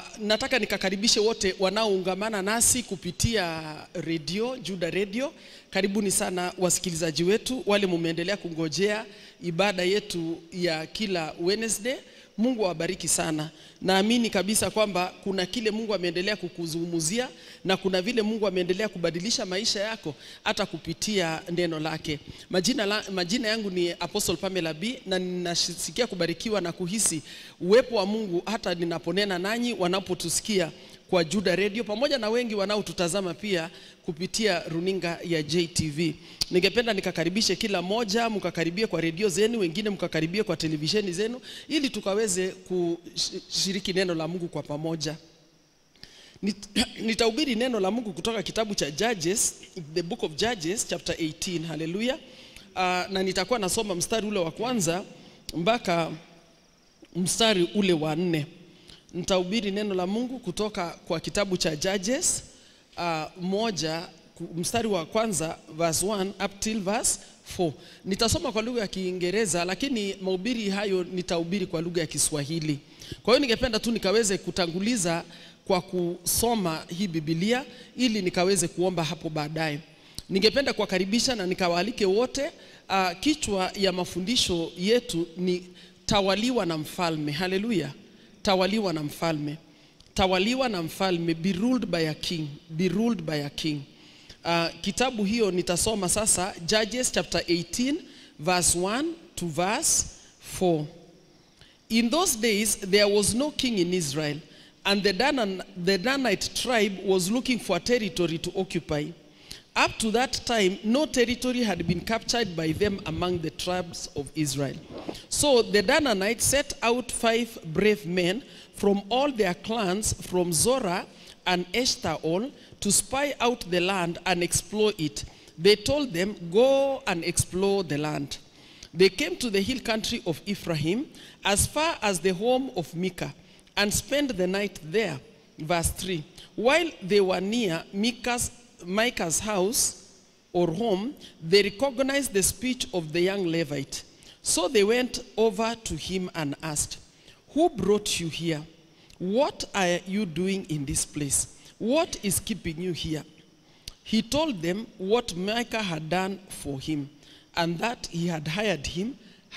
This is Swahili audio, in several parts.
nataka nikakaribishe wote wanaoungamana nasi kupitia redio Juda Radio. Karibuni sana wasikilizaji wetu, wale mumeendelea kungojea ibada yetu ya kila Wednesday. Mungu awabariki sana. Naamini kabisa kwamba kuna kile Mungu ameendelea kukuzungumzia na kuna vile Mungu ameendelea kubadilisha maisha yako hata kupitia neno lake. Majina, la, majina yangu ni Apostle Pamela B na ninasikia kubarikiwa na kuhisi uwepo wa Mungu hata ninaponena nanyi wanapotusikia kwa Juda Radio pamoja na wengi wanaotutazama pia kupitia runinga ya JTV. Ningependa nikakaribishe kila moja, mkakaribie kwa redio zenu, wengine mkakaribie kwa televisheni zenu, ili tukaweze kushiriki neno la Mungu kwa pamoja. Nit- Nitahubiri neno la Mungu kutoka kitabu cha Judges, the book of Judges chapter 18. Haleluya. Uh, na nitakuwa nasoma mstari ule wa kwanza mpaka mstari ule wa nne. Nitahubiri neno la Mungu kutoka kwa kitabu cha Judges uh, moja ku- mstari wa kwanza verse 1 up till verse 4. Nitasoma kwa lugha ya Kiingereza lakini mahubiri hayo nitahubiri kwa lugha ya Kiswahili. Kwa hiyo ningependa tu nikaweze kutanguliza kwa kusoma hii Biblia ili nikaweze kuomba hapo baadaye. Ningependa kuwakaribisha na nikawaalike wote. Uh, kichwa ya mafundisho yetu ni tawaliwa na mfalme. Haleluya tawaliwa na mfalme tawaliwa na mfalme be ruled by a king be ruled by a king uh, kitabu hiyo nitasoma sasa judges chapter 18 verse 1 to verse 4 in those days there was no king in israel and the, Danan, the danite tribe was looking for a territory to occupy up to that time, no territory had been captured by them among the tribes of Israel. So the Dananites set out five brave men from all their clans, from Zorah and Eshtaol, to spy out the land and explore it. They told them, Go and explore the land. They came to the hill country of Ephraim, as far as the home of Micah, and spent the night there. Verse 3 While they were near Micah's, Micah's house or home, they recognized the speech of the young Levite. So they went over to him and asked, Who brought you here? What are you doing in this place? What is keeping you here? He told them what Micah had done for him and that he had hired him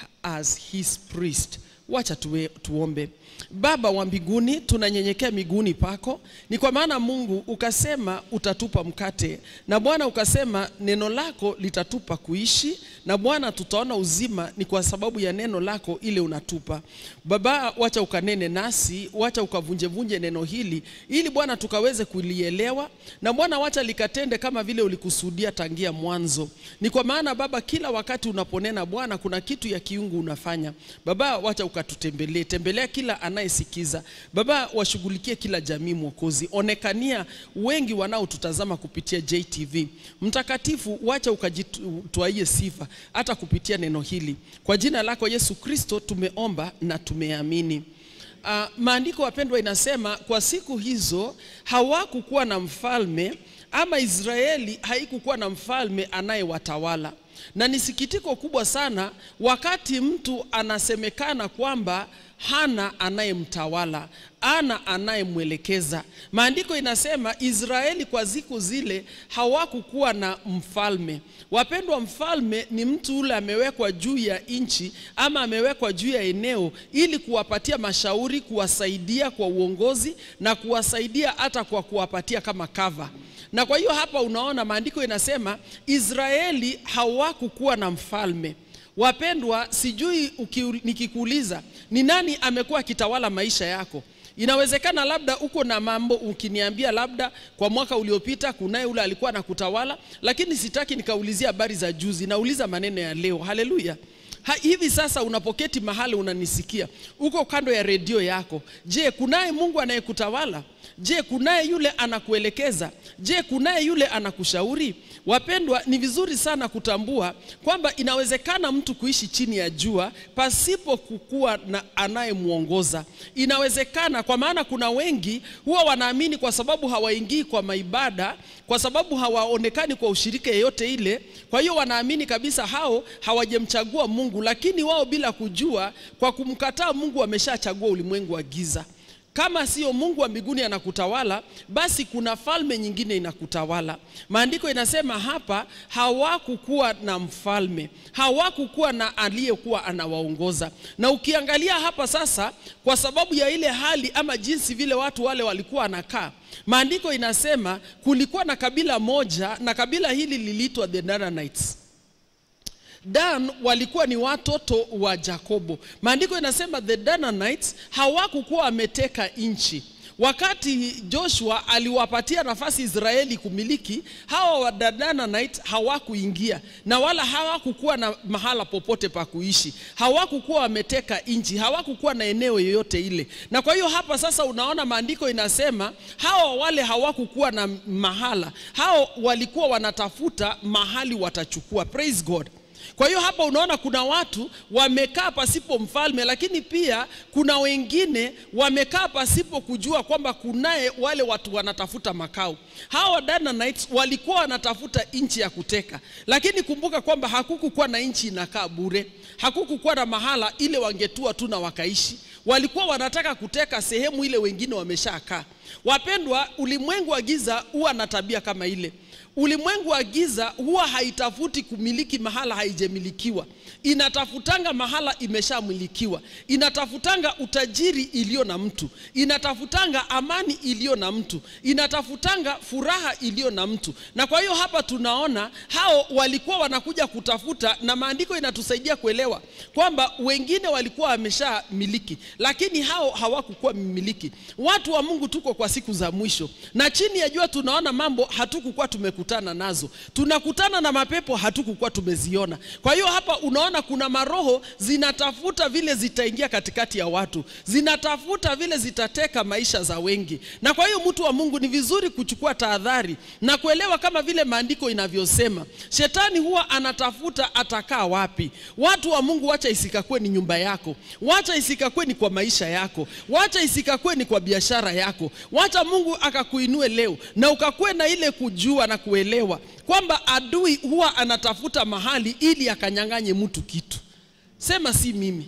as his priest. Wacha tuwe, tuombe. Baba wa mbinguni, tunanyenyekea miguuni pako, ni kwa maana Mungu ukasema utatupa mkate, na Bwana ukasema neno lako litatupa kuishi, na Bwana tutaona uzima ni kwa sababu ya neno lako ile unatupa. Baba, wacha ukanene nasi, wacha ukavunjevunje neno hili, ili Bwana tukaweze kulielewa, na Bwana wacha likatende kama vile ulikusudia tangia mwanzo. Ni kwa maana Baba, kila wakati unaponena Bwana, kuna kitu ya kiungu unafanya. Baba, wacha ukatutembelee, tembelea kila anayesikiza. Baba, washughulikie kila jamii Mwokozi, onekania wengi wanaotutazama kupitia JTV. Mtakatifu, wacha ukajitwaie sifa hata kupitia neno hili. Kwa jina lako Yesu Kristo tumeomba na tumeamini. Uh, maandiko wapendwa, inasema kwa siku hizo hawakukuwa na mfalme ama Israeli haikukuwa na mfalme anayewatawala, na ni sikitiko kubwa sana wakati mtu anasemekana kwamba hana anayemtawala, ana anayemwelekeza. Maandiko inasema Israeli kwa siku zile hawakukuwa na mfalme. Wapendwa, mfalme ni mtu ule amewekwa juu ya nchi ama amewekwa juu ya eneo ili kuwapatia mashauri, kuwasaidia kwa uongozi na kuwasaidia hata kwa kuwapatia kama cover. Na kwa hiyo hapa unaona maandiko inasema Israeli hawakukuwa na mfalme. Wapendwa, sijui uki, nikikuuliza ni nani amekuwa akitawala maisha yako, inawezekana labda uko na mambo ukiniambia, labda kwa mwaka uliopita kunaye ule alikuwa anakutawala, lakini sitaki nikaulizia habari za juzi, nauliza maneno ya leo. Haleluya! Ha, hivi sasa unapoketi mahali unanisikia, uko kando ya redio yako, je, kunaye Mungu anayekutawala? Je, kunaye yule anakuelekeza? Je, kunaye yule anakushauri? Wapendwa, ni vizuri sana kutambua kwamba inawezekana mtu kuishi chini ya jua pasipo kukuwa na anayemwongoza. Inawezekana, kwa maana kuna wengi huwa wanaamini kwa sababu hawaingii kwa maibada, kwa sababu hawaonekani kwa ushirika yeyote ile, kwa hiyo wanaamini kabisa hao hawajamchagua Mungu, lakini wao bila kujua, kwa kumkataa Mungu wameshachagua ulimwengu wa giza. kama sio Mungu wa mbinguni anakutawala, basi kuna falme nyingine inakutawala. Maandiko inasema hapa, hawakukuwa na mfalme, hawakukuwa na aliyekuwa anawaongoza. Na ukiangalia hapa sasa, kwa sababu ya ile hali ama jinsi vile watu wale walikuwa wanakaa, maandiko inasema kulikuwa na kabila moja, na kabila hili liliitwa the Danaanites. Dan walikuwa ni watoto wa Yakobo. Maandiko inasema the Danaanites hawakukuwa wameteka nchi. Wakati Joshua aliwapatia nafasi Israeli kumiliki, hawa wa Danaanites hawakuingia na wala hawakukuwa na mahala popote pa kuishi, hawakukuwa wameteka nchi, hawakukuwa na eneo yoyote ile. Na kwa hiyo hapa sasa unaona maandiko inasema hawa wale hawakukuwa na mahala, hao walikuwa wanatafuta mahali watachukua. Praise God. Kwa hiyo hapa unaona kuna watu wamekaa pasipo mfalme, lakini pia kuna wengine wamekaa pasipo kujua kwamba kunaye wale watu wanatafuta makao. Hawa Danaanites walikuwa wanatafuta nchi ya kuteka, lakini kumbuka kwamba hakukukuwa na nchi inakaa bure, hakukukuwa na mahala ile wangetua tu na wakaishi. Walikuwa wanataka kuteka sehemu ile wengine wameshakaa. Wapendwa, ulimwengu wa giza huwa na tabia kama ile. Ulimwengu wa giza huwa haitafuti kumiliki mahala haijamilikiwa, inatafutanga mahala imeshamilikiwa, inatafutanga utajiri iliyo na mtu, inatafutanga amani iliyo na mtu, inatafutanga furaha iliyo na mtu. Na kwa hiyo hapa tunaona hao walikuwa wanakuja kutafuta, na maandiko inatusaidia kuelewa kwamba wengine walikuwa wameshamiliki, lakini hao hawakukuwa mmiliki. Watu wa Mungu, tuko kwa siku za mwisho, na chini ya jua tunaona mambo hatukukuwa tumekutana nazo, tunakutana na mapepo hatukukuwa tumeziona. Kwa hiyo hapa unaona kuna maroho zinatafuta vile zitaingia katikati ya watu, zinatafuta vile zitateka maisha za wengi. Na kwa hiyo mtu wa Mungu, ni vizuri kuchukua tahadhari na kuelewa kama vile maandiko inavyosema, shetani huwa anatafuta atakaa wapi. Watu wa Mungu, wacha isikakue ni nyumba yako, wacha isikakue ni kwa maisha yako, wacha isikakue ni kwa biashara yako, wacha Mungu akakuinue leo na ukakue na ile kujua na kuelewa kwamba adui huwa anatafuta mahali ili akanyang'anye mtu kitu. Sema si mimi.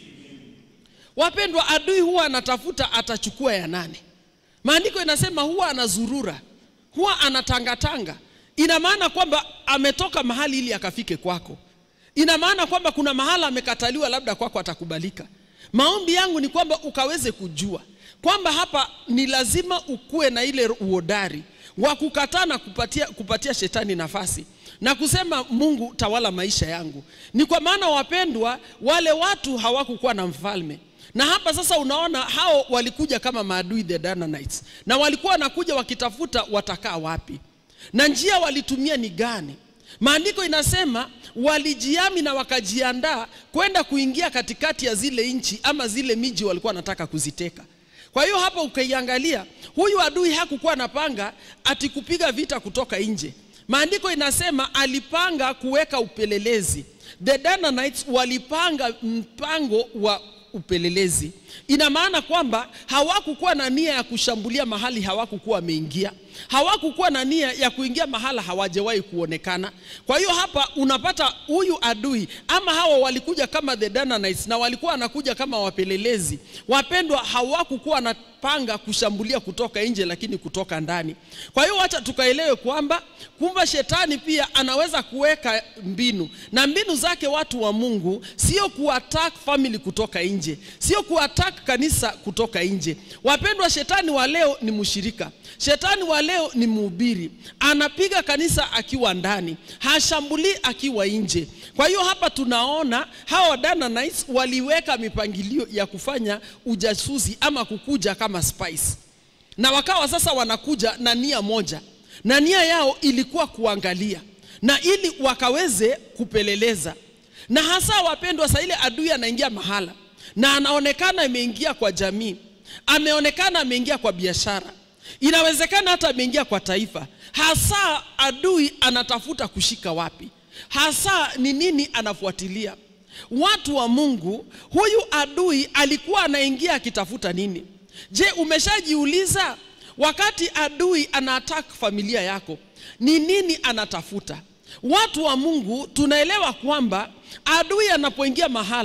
Wapendwa, adui huwa anatafuta atachukua ya nani? Maandiko inasema huwa anazurura, huwa anatangatanga. Ina maana kwamba ametoka mahali ili akafike kwako. Ina maana kwamba kuna mahala amekataliwa, labda kwako atakubalika. Maombi yangu ni kwamba ukaweze kujua kwamba hapa ni lazima ukuwe na ile uhodari wa kukataa na kupatia, kupatia shetani nafasi na kusema Mungu tawala maisha yangu. Ni kwa maana wapendwa, wale watu hawakukuwa na mfalme, na hapa sasa unaona hao walikuja kama maadui the Danaanites, na walikuwa wanakuja wakitafuta watakaa wapi na njia walitumia ni gani. Maandiko inasema walijiami na wakajiandaa kwenda kuingia katikati ya zile nchi ama zile miji walikuwa wanataka kuziteka. Kwa hiyo hapa ukaiangalia, huyu adui hakukuwa anapanga ati kupiga vita kutoka nje. Maandiko inasema alipanga kuweka upelelezi. The Danaanites walipanga mpango wa upelelezi. Ina maana kwamba hawakukuwa na nia ya kushambulia mahali hawakukuwa wameingia, hawakukuwa na nia ya kuingia mahala hawajawahi kuonekana. Kwa hiyo hapa unapata huyu adui ama hawa walikuja kama the Danaanites na walikuwa wanakuja kama wapelelezi. Wapendwa, hawakukuwa wanapanga kushambulia kutoka nje, lakini kutoka ndani. Kwa hiyo wacha tukaelewe kwamba kumbe shetani pia anaweza kuweka mbinu, na mbinu zake watu wa Mungu sio kuattack family kutoka nje, sio kuattack kanisa kutoka nje. Wapendwa, shetani wa leo ni mshirika, shetani wa leo ni mhubiri, anapiga kanisa akiwa ndani, hashambulii akiwa nje. Kwa hiyo hapa tunaona hawa Danaanites waliweka mipangilio ya kufanya ujasusi ama kukuja kama spies, na wakawa sasa wanakuja na nia moja, na nia yao ilikuwa kuangalia na ili wakaweze kupeleleza, na hasa wapendwa, saa ile adui anaingia mahala na anaonekana ameingia kwa jamii, ameonekana ameingia kwa biashara, inawezekana hata ameingia kwa taifa. Hasa adui anatafuta kushika wapi? Hasa ni nini anafuatilia? Watu wa Mungu, huyu adui alikuwa anaingia akitafuta nini? Je, umeshajiuliza wakati adui ana attack familia yako, ni nini anatafuta? Watu wa Mungu tunaelewa kwamba adui anapoingia mahala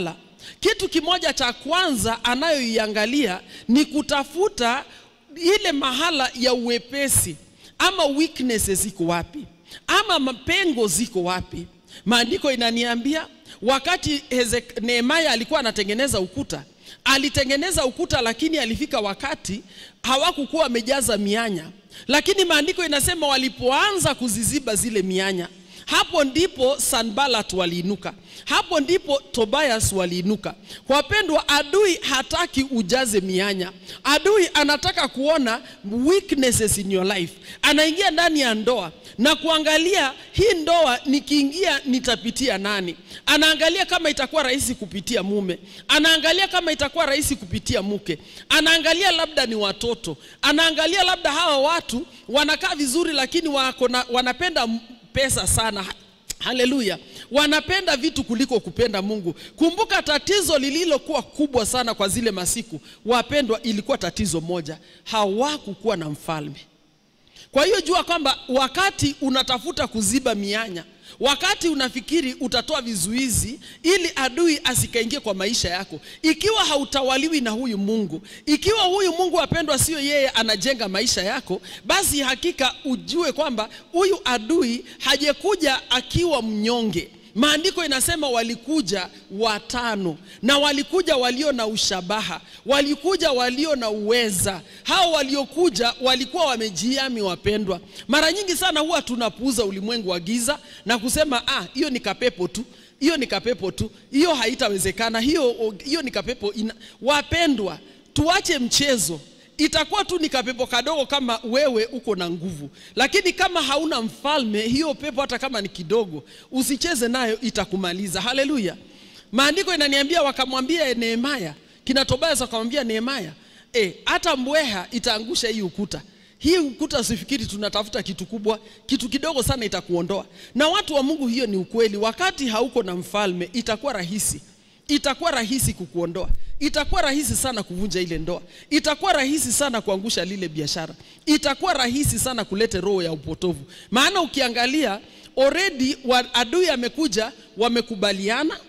kitu kimoja cha kwanza anayoiangalia ni kutafuta ile mahala ya uwepesi ama weaknesses ziko wapi ama mapengo ziko wapi maandiko inaniambia wakati Hezek- nehemaya alikuwa anatengeneza ukuta alitengeneza ukuta lakini alifika wakati hawakukuwa wamejaza mianya lakini maandiko inasema walipoanza kuziziba zile mianya hapo ndipo sanbalat waliinuka hapo ndipo tobias waliinuka kwa wapendwa adui hataki ujaze mianya adui anataka kuona weaknesses in your life anaingia ndani ya ndoa na kuangalia hii ndoa nikiingia nitapitia nani anaangalia kama itakuwa rahisi kupitia mume anaangalia kama itakuwa rahisi kupitia mke anaangalia labda ni watoto anaangalia labda hawa watu wanakaa vizuri lakini wako na, wanapenda m- pesa sana haleluya wanapenda vitu kuliko kupenda mungu kumbuka tatizo lililokuwa kubwa sana kwa zile masiku wapendwa ilikuwa tatizo moja hawakukuwa na mfalme kwa hiyo jua kwamba wakati unatafuta kuziba mianya wakati unafikiri utatoa vizuizi ili adui asikaingie kwa maisha yako ikiwa hautawaliwi na huyu mungu ikiwa huyu mungu apendwa sio yeye anajenga maisha yako basi hakika ujue kwamba huyu adui hajekuja akiwa mnyonge maandiko inasema walikuja watano na walikuja walio na ushabaha walikuja walio na uweza hao waliokuja walikuwa wamejiami wapendwa mara nyingi sana huwa tunapuuza ulimwengu wa giza na kusema ah hiyo ni kapepo tu hiyo ni kapepo tu hiyo haitawezekana hiyo hiyo ni kapepo ina... wapendwa tuache mchezo itakuwa tu ni kapepo kadogo kama wewe uko na nguvu lakini kama hauna mfalme hiyo pepo hata kama ni kidogo usicheze nayo itakumaliza haleluya maandiko inaniambia wakamwambia nehemaya kina tobias wakamwambia nehemaya e, hata mbweha itaangusha hii ukuta hii ukuta usifikiri tunatafuta kitu kubwa kitu kidogo sana itakuondoa na watu wa mungu hiyo ni ukweli wakati hauko na mfalme itakuwa rahisi itakuwa rahisi kukuondoa itakuwa rahisi sana kuvunja ile ndoa itakuwa rahisi sana kuangusha lile biashara itakuwa rahisi sana kuleta roho ya upotovu maana ukiangalia already wa, adui amekuja wamekubaliana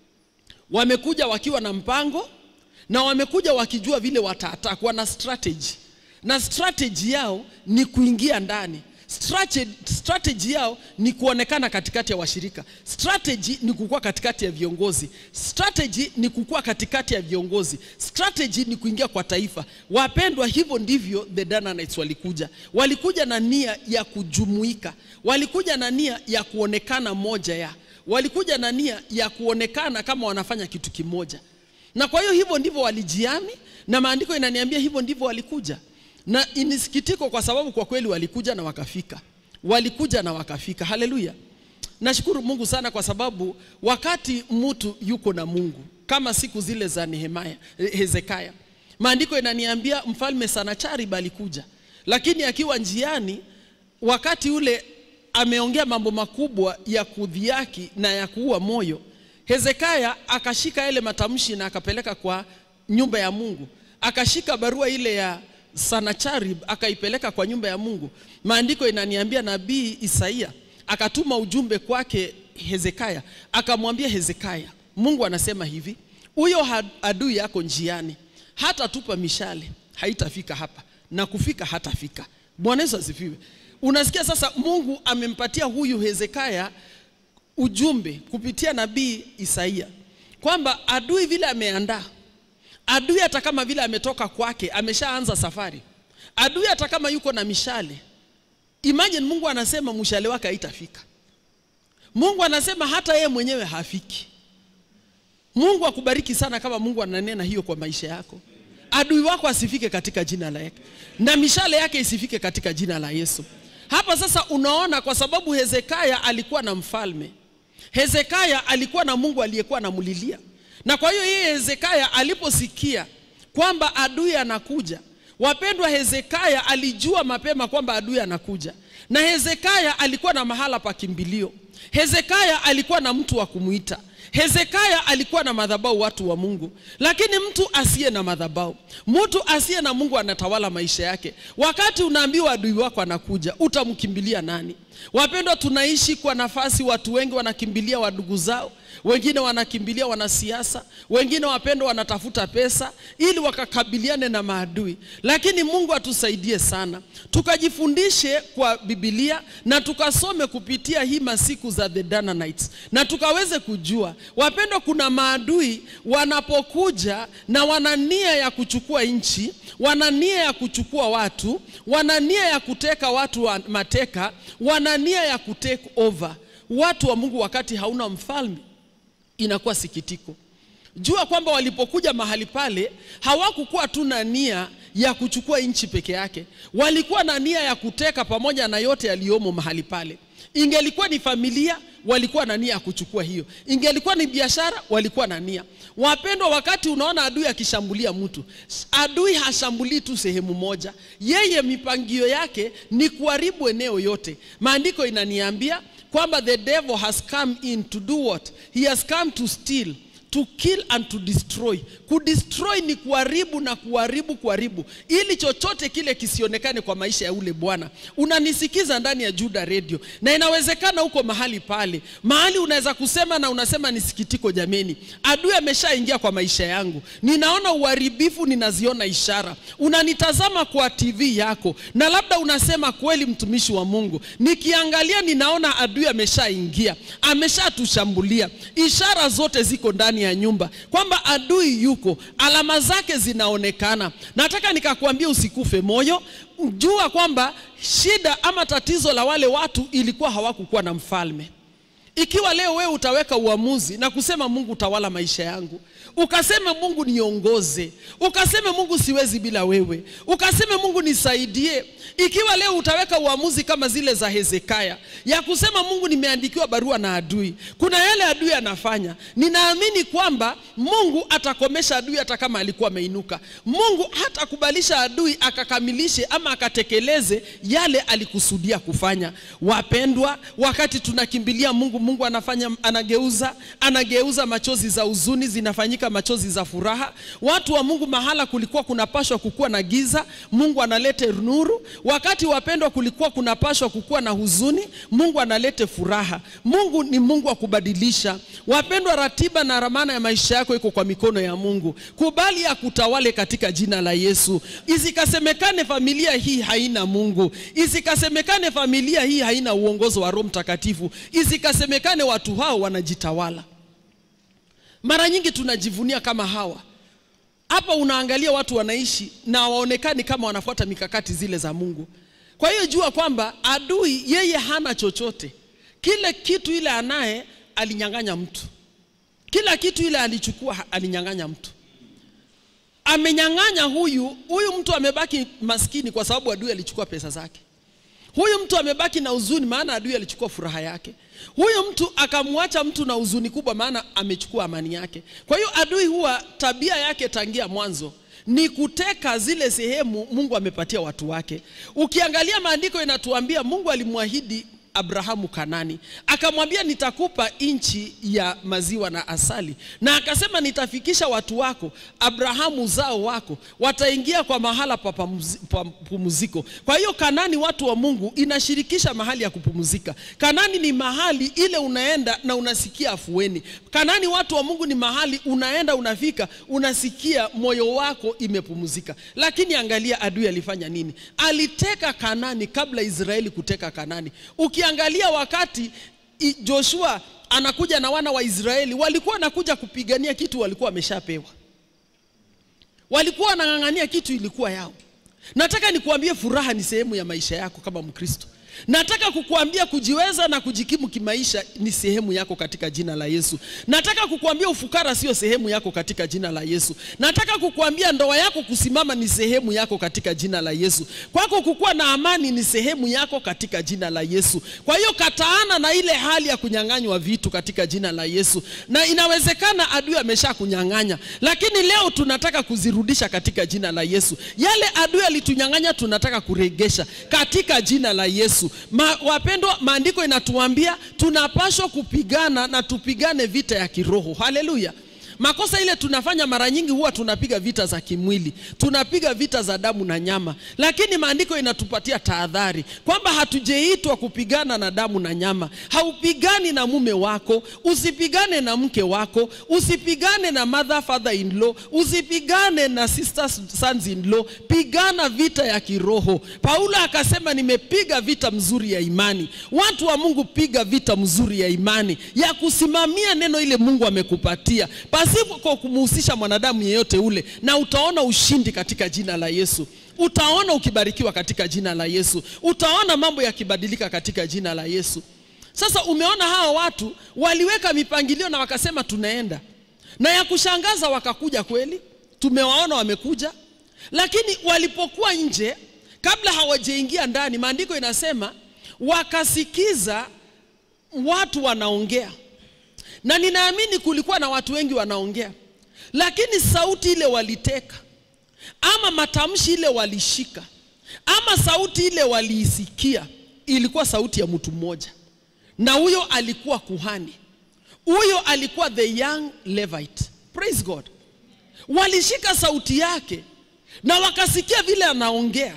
wamekuja wakiwa na mpango na wamekuja wakijua vile wataattack wana strategy na strategy yao ni kuingia ndani strategy, strategy yao ni kuonekana katikati ya washirika strategy ni kukua katikati ya viongozi strategy ni kukua katikati ya viongozi strategy ni kuingia kwa taifa wapendwa hivyo ndivyo the Dananites walikuja walikuja na nia ya kujumuika walikuja na nia ya kuonekana moja ya walikuja na nia ya kuonekana kama wanafanya kitu kimoja na kwa hiyo hivyo ndivyo walijiami na maandiko inaniambia hivyo ndivyo walikuja na inisikitiko kwa sababu kwa kweli walikuja na wakafika walikuja na wakafika haleluya nashukuru mungu sana kwa sababu wakati mtu yuko na mungu kama siku zile za nehemaya hezekaya maandiko inaniambia mfalme sanacharib alikuja lakini akiwa njiani wakati ule ameongea mambo makubwa ya kudhiaki na ya kuua moyo hezekaya akashika yale matamshi na akapeleka kwa nyumba ya mungu akashika barua ile ya sanacharib akaipeleka kwa nyumba ya mungu maandiko inaniambia nabii isaia akatuma ujumbe kwake hezekaya akamwambia hezekaya mungu anasema hivi huyo adui yako njiani hata tupa mishale haitafika hapa na kufika hatafika bwana yesu asifiwe unasikia sasa mungu amempatia huyu hezekaya ujumbe kupitia nabii isaia kwamba adui vile ameandaa adui hata kama vile ametoka kwake ameshaanza safari adui hata kama yuko na mishale imagine mungu anasema mshale wake haitafika mungu anasema hata yeye mwenyewe hafiki mungu akubariki sana kama mungu ananena hiyo kwa maisha yako adui wako asifike katika jina la yake na mishale yake isifike katika jina la yesu hapa sasa unaona kwa sababu hezekaya alikuwa na mfalme hezekaya alikuwa na mungu aliyekuwa anamlilia na kwa hiyo yeye hezekaya aliposikia kwamba adui anakuja wapendwa hezekaya alijua mapema kwamba adui anakuja na hezekaya alikuwa na mahala pa kimbilio hezekaya alikuwa na mtu wa kumwita hezekaya alikuwa na madhabau watu wa mungu lakini mtu asiye na madhabau mtu asiye na mungu anatawala maisha yake wakati unaambiwa adui wako anakuja utamkimbilia nani wapendwa tunaishi kwa nafasi watu wengi wanakimbilia wadugu zao wengine wanakimbilia wanasiasa, wengine wapendwa wanatafuta pesa ili wakakabiliane na maadui. Lakini Mungu atusaidie sana, tukajifundishe kwa Biblia na tukasome kupitia hii masiku za the Danaanites, na tukaweze kujua wapendwa, kuna maadui wanapokuja na wana nia ya kuchukua nchi, wana nia ya kuchukua watu, wana nia ya kuteka watu wa mateka, wana nia ya kutake over watu wa Mungu. Wakati hauna mfalme, inakuwa sikitiko. Jua kwamba walipokuja mahali pale hawakukuwa tu na nia ya kuchukua nchi peke yake, walikuwa na nia ya kuteka pamoja na yote yaliyomo mahali pale. Ingelikuwa ni familia, walikuwa na nia ya kuchukua hiyo. Ingelikuwa ni biashara, walikuwa na nia. Wapendwa, wakati unaona adui akishambulia mtu, adui hashambulii tu sehemu moja, yeye mipangio yake ni kuharibu eneo yote. Maandiko inaniambia kwamba the devil has come in to do what? He has come to steal to kill and to destroy. Kudestroy ni kuharibu na kuharibu kuharibu, ili chochote kile kisionekane kwa maisha ya ule bwana. Unanisikiza ndani ya Juda Radio, na inawezekana huko mahali pale, mahali unaweza kusema na unasema ni sikitiko, jameni, adui ameshaingia kwa maisha yangu, ninaona uharibifu, ninaziona ishara. Unanitazama kwa TV yako, na labda unasema kweli, mtumishi wa Mungu, nikiangalia ninaona adui ameshaingia, ameshatushambulia. Ishara zote ziko ndani ya nyumba kwamba adui yuko, alama zake zinaonekana. Nataka nikakwambia usikufe moyo, jua kwamba shida ama tatizo la wale watu ilikuwa hawakukuwa na mfalme. Ikiwa leo wewe utaweka uamuzi na kusema Mungu utawala maisha yangu, ukaseme Mungu niongoze, ukaseme Mungu siwezi bila wewe, ukaseme Mungu nisaidie. Ikiwa leo utaweka uamuzi kama zile za Hezekia ya kusema Mungu, nimeandikiwa barua na adui, kuna yale adui anafanya, ninaamini kwamba Mungu atakomesha adui hata kama alikuwa ameinuka. Mungu hatakubalisha adui akakamilishe ama akatekeleze yale alikusudia kufanya. Wapendwa, wakati tunakimbilia Mungu, Mungu anafanya, anageuza, anageuza machozi za huzuni zinafanyika machozi za furaha. Watu wa Mungu, mahala kulikuwa kunapashwa kukuwa na giza, Mungu analete nuru. Wakati wapendwa, kulikuwa kunapashwa kukuwa na huzuni, Mungu analete furaha. Mungu ni Mungu wa kubadilisha. Wapendwa, ratiba na ramana ya maisha yako iko kwa mikono ya Mungu. Kubali ya kutawale katika jina la Yesu. Isikasemekane familia hii haina Mungu, isikasemekane familia hii haina uongozo wa Roho Mtakatifu, isikasemekane watu hao wanajitawala. Mara nyingi tunajivunia kama hawa hapa. Unaangalia watu wanaishi na waonekani kama wanafuata mikakati zile za Mungu. Kwa hiyo jua kwamba adui yeye hana chochote, kile kitu ile anaye alinyang'anya mtu, kila kitu ile alichukua alinyang'anya mtu, amenyang'anya huyu huyu mtu amebaki maskini kwa sababu adui alichukua pesa zake. Huyu mtu amebaki na huzuni, maana adui alichukua furaha yake. Huyu mtu akamwacha mtu na huzuni kubwa, maana amechukua amani yake. Kwa hiyo adui huwa tabia yake tangia mwanzo ni kuteka zile sehemu Mungu amepatia watu wake. Ukiangalia maandiko inatuambia Mungu alimwahidi Abrahamu Kanani, akamwambia nitakupa nchi ya maziwa na asali, na akasema nitafikisha watu wako Abrahamu zao wako wataingia kwa mahala pa pumziko. Kwa hiyo Kanani, watu wa Mungu, inashirikisha mahali ya kupumzika. Kanani ni mahali ile unaenda na unasikia afueni. Kanani, watu wa Mungu, ni mahali unaenda unafika, unasikia moyo wako imepumzika. Lakini angalia adui alifanya nini? Aliteka Kanani kabla Israeli kuteka Kanani. Ukiangalia wakati Joshua anakuja na wana wa Israeli, walikuwa wanakuja kupigania kitu walikuwa wameshapewa, walikuwa wanang'ang'ania kitu ilikuwa yao. Nataka nikuambie furaha ni sehemu ya maisha yako kama Mkristo. Nataka kukuambia kujiweza na kujikimu kimaisha ni sehemu yako katika jina la Yesu. Nataka kukuambia ufukara sio sehemu yako katika jina la Yesu. Nataka kukuambia ndoa yako kusimama ni sehemu yako katika jina la Yesu. Kwako kukuwa na amani ni sehemu yako katika jina la Yesu. Kwa hiyo kataana na ile hali ya kunyang'anywa vitu katika jina la Yesu. Na inawezekana adui amesha kunyang'anya, lakini leo tunataka kuzirudisha katika jina la Yesu. Yale adui alitunyang'anya tunataka kuregesha katika jina la Yesu. Ma, wapendwa, maandiko inatuambia tunapaswa kupigana na tupigane vita ya kiroho. Haleluya! makosa ile tunafanya mara nyingi huwa tunapiga vita za kimwili tunapiga vita za damu na nyama lakini maandiko inatupatia tahadhari kwamba hatujaitwa kupigana na damu na nyama haupigani na mume wako usipigane na mke wako usipigane na mother father in law usipigane na sister sons in law pigana vita ya kiroho paulo akasema nimepiga vita mzuri ya imani watu wa mungu piga vita mzuri ya imani ya kusimamia neno ile mungu amekupatia pasipo kumuhusisha mwanadamu yeyote ule na utaona ushindi katika jina la yesu utaona ukibarikiwa katika jina la yesu utaona mambo yakibadilika katika jina la yesu sasa umeona hawa watu waliweka mipangilio na wakasema tunaenda na ya kushangaza wakakuja kweli tumewaona wamekuja lakini walipokuwa nje kabla hawajaingia ndani maandiko inasema wakasikiza watu wanaongea na ninaamini kulikuwa na watu wengi wanaongea lakini sauti ile waliteka ama matamshi ile walishika ama sauti ile waliisikia ilikuwa sauti ya mtu mmoja na huyo alikuwa kuhani huyo alikuwa the young levite praise god walishika sauti yake na wakasikia vile anaongea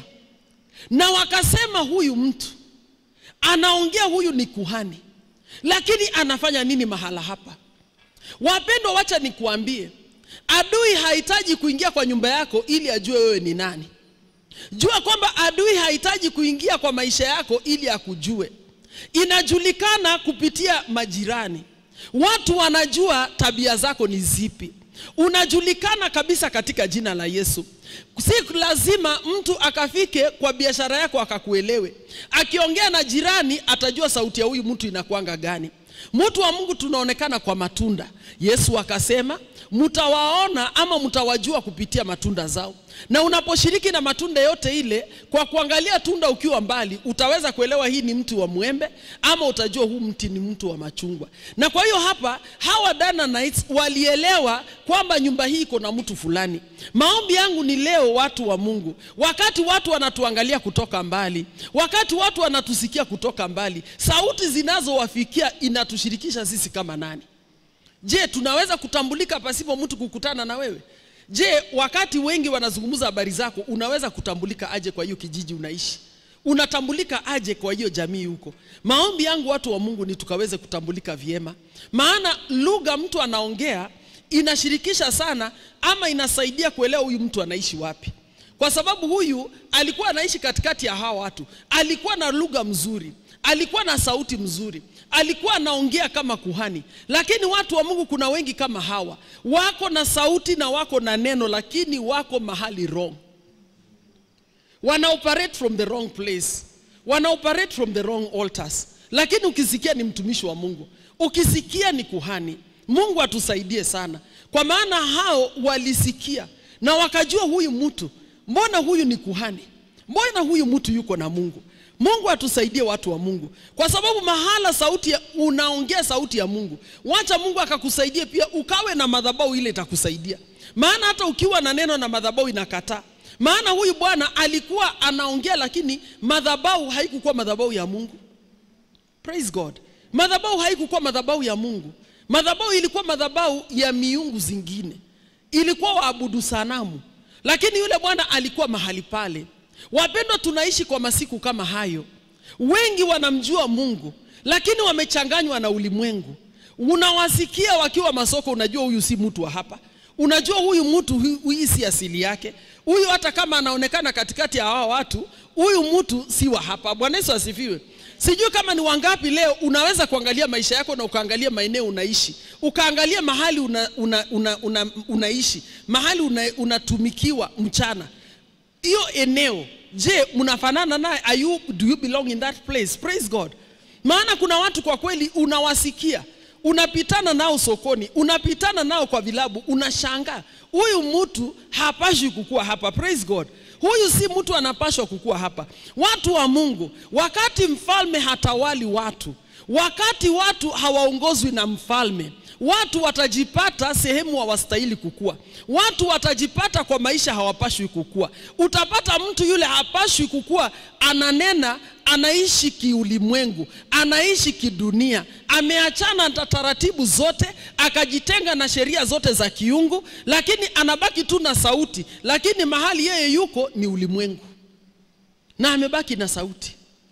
na wakasema huyu mtu anaongea huyu ni kuhani lakini anafanya nini mahala hapa wapendwa wacha nikuambie adui hahitaji kuingia kwa nyumba yako ili ajue wewe ni nani jua kwamba adui hahitaji kuingia kwa maisha yako ili akujue inajulikana kupitia majirani watu wanajua tabia zako ni zipi unajulikana kabisa katika jina la yesu si lazima mtu akafike kwa biashara yako akakuelewe akiongea na jirani atajua sauti ya huyu mtu inakwanga gani mtu wa mungu tunaonekana kwa matunda yesu akasema mtawaona ama mtawajua kupitia matunda zao na unaposhiriki na matunda yote ile kwa kuangalia tunda ukiwa mbali utaweza kuelewa hii ni mti wa mwembe ama utajua huu mti ni mtu wa machungwa na kwa hiyo hapa hawa Dananites walielewa kwamba nyumba hii iko na mtu fulani maombi yangu ni leo watu wa mungu wakati watu wanatuangalia kutoka mbali wakati watu wanatusikia kutoka mbali sauti zinazowafikia inatushirikisha sisi kama nani je tunaweza kutambulika pasipo mtu kukutana na wewe je wakati wengi wanazungumza habari zako unaweza kutambulika aje kwa hiyo kijiji unaishi unatambulika aje kwa hiyo jamii huko maombi yangu watu wa mungu ni tukaweze kutambulika vyema maana lugha mtu anaongea inashirikisha sana ama inasaidia kuelewa huyu mtu anaishi wapi kwa sababu huyu alikuwa anaishi katikati ya hawa watu alikuwa na lugha mzuri alikuwa na sauti mzuri alikuwa anaongea kama kuhani lakini watu wa mungu kuna wengi kama hawa wako na sauti na wako na neno lakini wako mahali wrong wana operate from the wrong place wana operate from the wrong altars lakini ukisikia ni mtumishi wa mungu ukisikia ni kuhani mungu atusaidie sana kwa maana hao walisikia na wakajua huyu mtu mbona huyu ni kuhani mbona huyu mtu yuko na mungu mungu atusaidie watu wa mungu kwa sababu mahala sauti ya, unaongea sauti ya mungu wacha mungu akakusaidie pia ukawe na madhabau ile itakusaidia maana hata ukiwa na neno na madhabau inakataa maana huyu bwana alikuwa anaongea lakini madhabau haikukuwa madhabau ya mungu praise god madhabau haikukuwa madhabau ya mungu madhabau ilikuwa madhabau ya miungu zingine ilikuwa waabudu sanamu lakini yule bwana alikuwa mahali pale wapendwa tunaishi kwa masiku kama hayo wengi wanamjua mungu lakini wamechanganywa na ulimwengu unawasikia wakiwa masoko unajua huyu si mtu wa hapa unajua huyu mtu hii si asili yake huyu hata kama anaonekana katikati ya hawa watu huyu mtu si wa hapa bwana yesu asifiwe sijui kama ni wangapi leo unaweza kuangalia maisha yako na ukaangalia maeneo unaishi ukaangalia mahali una, una, una, una, unaishi mahali unatumikiwa una mchana hiyo eneo je mnafanana naye Are you, do you belong in that place praise god maana kuna watu kwa kweli unawasikia unapitana nao sokoni unapitana nao kwa vilabu unashangaa huyu mtu hapashwi kukua hapa praise god huyu si mtu anapashwa kukua hapa watu wa mungu wakati mfalme hatawali watu wakati watu hawaongozwi na mfalme watu watajipata sehemu hawastahili kukua. Watu watajipata kwa maisha hawapashwi kukua. Utapata mtu yule hapashwi kukua, ananena, anaishi kiulimwengu, anaishi kidunia, ameachana na taratibu zote, akajitenga na sheria zote za kiungu, lakini anabaki tu na sauti, lakini mahali yeye yuko ni ulimwengu, na amebaki na sauti.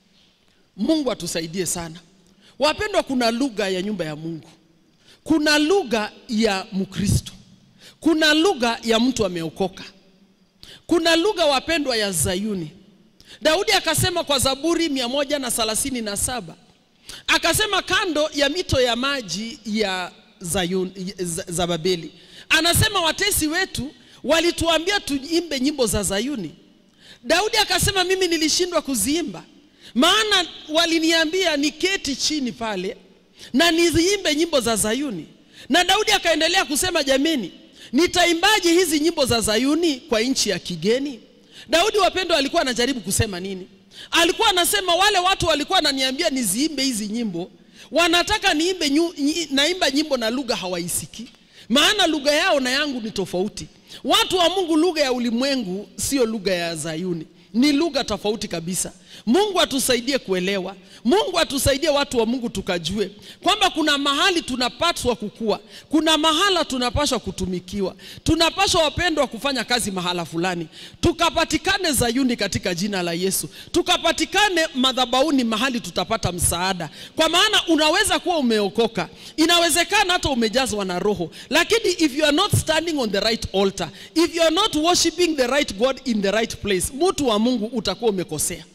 Mungu atusaidie sana wapendwa. Kuna lugha ya nyumba ya Mungu, kuna lugha ya Mkristo, kuna lugha ya mtu ameokoka, kuna lugha wapendwa ya Zayuni. Daudi akasema kwa Zaburi mia moja na thelathini na saba akasema kando ya mito ya maji ya Zayuni, za, za Babeli, anasema watesi wetu walituambia tuimbe nyimbo za Zayuni. Daudi akasema mimi nilishindwa kuziimba maana waliniambia niketi chini pale na niziimbe nyimbo za Zayuni. Na Daudi akaendelea kusema, jameni, nitaimbaje hizi nyimbo za Zayuni kwa nchi ya kigeni? Daudi wapendwa, alikuwa anajaribu kusema nini? Alikuwa anasema wale watu walikuwa wananiambia niziimbe hizi nyimbo, wanataka niimbe nyu, naimba nyimbo na lugha hawaisikii, maana lugha yao na yangu ni tofauti. Watu wa Mungu, lugha ya ulimwengu sio lugha ya Zayuni ni lugha tofauti kabisa. Mungu atusaidie kuelewa. Mungu atusaidie watu wa Mungu tukajue kwamba kuna mahali tunapaswa kukua, kuna mahala tunapaswa kutumikiwa, tunapaswa wapendwa kufanya kazi mahala fulani, tukapatikane Zayuni katika jina la Yesu, tukapatikane madhabahuni mahali tutapata msaada, kwa maana unaweza kuwa umeokoka, inawezekana hata umejazwa na Roho, lakini if you are not standing on the right altar, if you are not worshiping the right God in the right place, mtu wa Mungu utakuwa umekosea.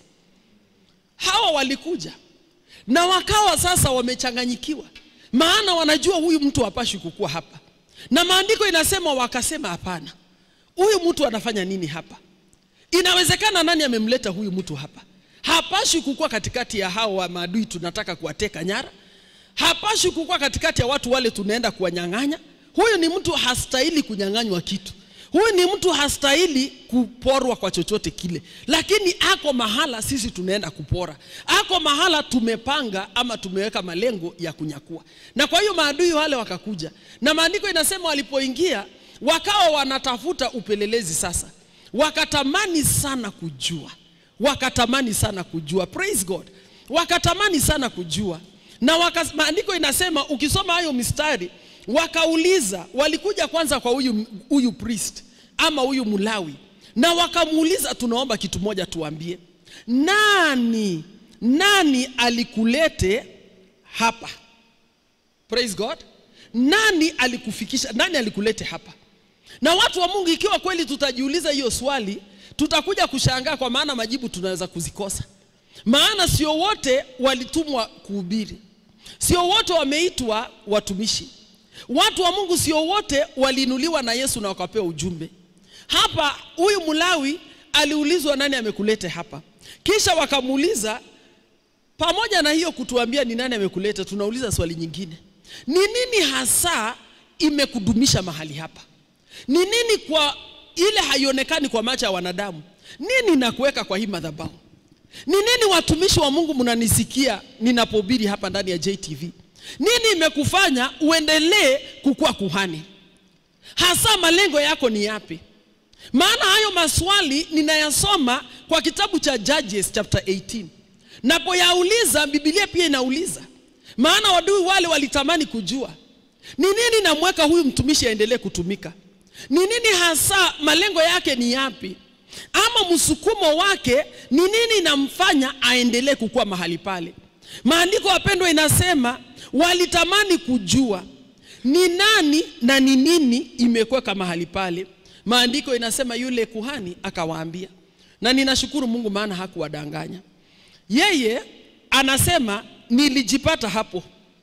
Hawa walikuja na wakawa sasa wamechanganyikiwa, maana wanajua huyu mtu hapashi kukua hapa, na maandiko inasema wakasema, hapana, huyu mtu anafanya nini hapa? Inawezekana nani amemleta huyu mtu hapa? Hapashi kukua katikati ya hao wa maadui tunataka kuwateka nyara, hapashi kukua katikati ya watu wale tunaenda kuwanyang'anya. Huyu ni mtu hastahili kunyang'anywa kitu Huyu ni mtu hastahili kuporwa kwa chochote kile, lakini ako mahala sisi tunaenda kupora, ako mahala tumepanga ama tumeweka malengo ya kunyakua. Na kwa hiyo maadui wale wakakuja, na maandiko inasema walipoingia wakawa wanatafuta upelelezi. Sasa wakatamani sana kujua, wakatamani sana kujua, praise God, wakatamani sana kujua na waka, maandiko inasema ukisoma hayo mistari wakauliza walikuja kwanza kwa huyu huyu priest ama huyu Mlawi, na wakamuuliza, tunaomba kitu moja, tuambie nani nani alikulete hapa? Praise God, nani alikufikisha, nani alikulete hapa? Na watu wa Mungu, ikiwa kweli tutajiuliza hiyo swali, tutakuja kushangaa, kwa maana majibu tunaweza kuzikosa. Maana sio wote walitumwa kuhubiri, sio wote wameitwa watumishi Watu wa Mungu sio wote waliinuliwa na Yesu na wakapewa ujumbe. Hapa huyu Mlawi aliulizwa nani amekulete hapa, kisha wakamuuliza, pamoja na hiyo kutuambia ni nani amekuleta, tunauliza swali nyingine, ni nini hasa imekudumisha mahali hapa? Ni nini kwa ile haionekani kwa macho ya wanadamu? Nini nakuweka kwa hii madhabahu? Ni nini watumishi wa Mungu mnanisikia ninapohubiri hapa ndani ya JTV? Nini imekufanya uendelee kukuwa kuhani? Hasa malengo yako ni yapi? Maana hayo maswali ninayasoma kwa kitabu cha Judges chapter 18. Napoyauliza Biblia pia inauliza. Maana wadui wale walitamani kujua. Ni nini namweka huyu mtumishi aendelee kutumika? Ni nini hasa malengo yake ni yapi? Ama msukumo wake ni nini inamfanya aendelee kukuwa mahali pale? Maandiko wapendwa, inasema walitamani kujua ni nani na ni nini imekweka mahali pale. Maandiko inasema yule kuhani akawaambia, na ninashukuru Mungu maana hakuwadanganya. Yeye anasema nilijipata hapo.